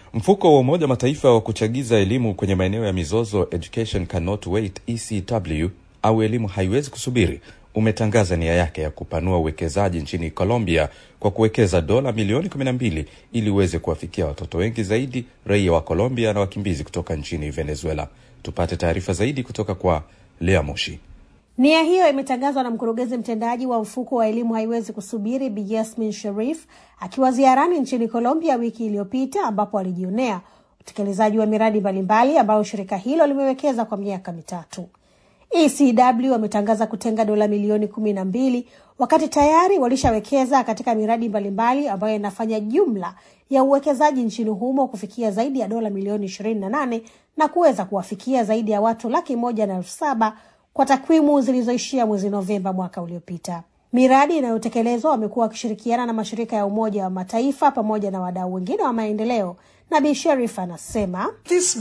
Mfuko wa Umoja Mataifa wa kuchagiza elimu kwenye maeneo ya mizozo, Education Cannot Wait, ECW au elimu haiwezi kusubiri, umetangaza nia yake ya kupanua uwekezaji nchini Colombia kwa kuwekeza dola milioni 12 ili uweze kuwafikia watoto wengi zaidi raia wa Colombia na wakimbizi kutoka nchini Venezuela. Tupate taarifa zaidi kutoka kwa Lea Moshi. Nia hiyo imetangazwa na mkurugenzi mtendaji wa mfuko wa elimu haiwezi kusubiri Bi Yasmin Sharif akiwa ziarani nchini Colombia wiki iliyopita, ambapo alijionea utekelezaji wa miradi mbalimbali ambayo shirika hilo limewekeza kwa miaka mitatu. ECW wametangaza kutenga dola milioni kumi na mbili wakati tayari walishawekeza katika miradi mbalimbali ambayo inafanya jumla ya uwekezaji nchini humo kufikia zaidi ya dola milioni ishirini na nane na kuweza kuwafikia zaidi ya watu laki moja na elfu saba kwa takwimu zilizoishia mwezi Novemba mwaka uliopita. Miradi inayotekelezwa wamekuwa wakishirikiana na mashirika ya Umoja wa Mataifa pamoja na wadau wengine wa maendeleo. Na Bi Sherif anasema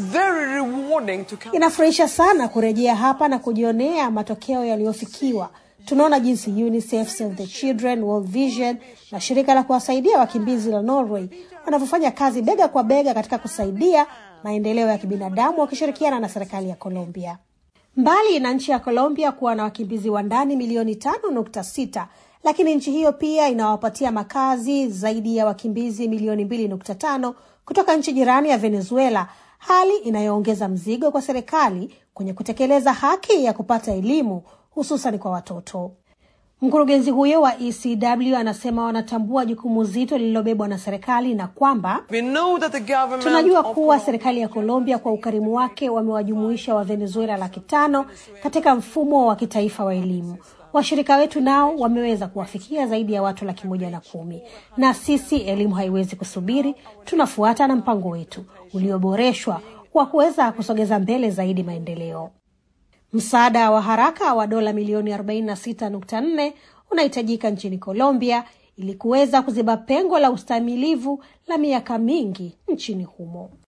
inafurahisha sana kurejea hapa na kujionea matokeo yaliyofikiwa. Tunaona jinsi UNICEF, Save the Children, World Vision na shirika la kuwasaidia wakimbizi la Norway wanavyofanya kazi bega kwa bega katika kusaidia maendeleo ya kibinadamu wakishirikiana na serikali ya Colombia. Mbali na nchi ya Colombia kuwa na wakimbizi wa ndani milioni tano nukta sita lakini nchi hiyo pia inawapatia makazi zaidi ya wakimbizi milioni mbili nukta tano kutoka nchi jirani ya Venezuela, hali inayoongeza mzigo kwa serikali kwenye kutekeleza haki ya kupata elimu hususan kwa watoto. Mkurugenzi huyo wa ECW anasema wanatambua jukumu zito lililobebwa na serikali na kwamba tunajua kuwa serikali ya Colombia kwa ukarimu wake wamewajumuisha wa Venezuela laki tano katika mfumo wa kitaifa wa elimu. Washirika wetu nao wameweza kuwafikia zaidi ya watu laki moja na kumi, na sisi elimu haiwezi kusubiri. Tunafuata na mpango wetu ulioboreshwa wa kuweza kusogeza mbele zaidi maendeleo. Msaada wa haraka wa dola milioni 46.4 unahitajika nchini Colombia ili kuweza kuziba pengo la ustahimilivu la miaka mingi nchini humo.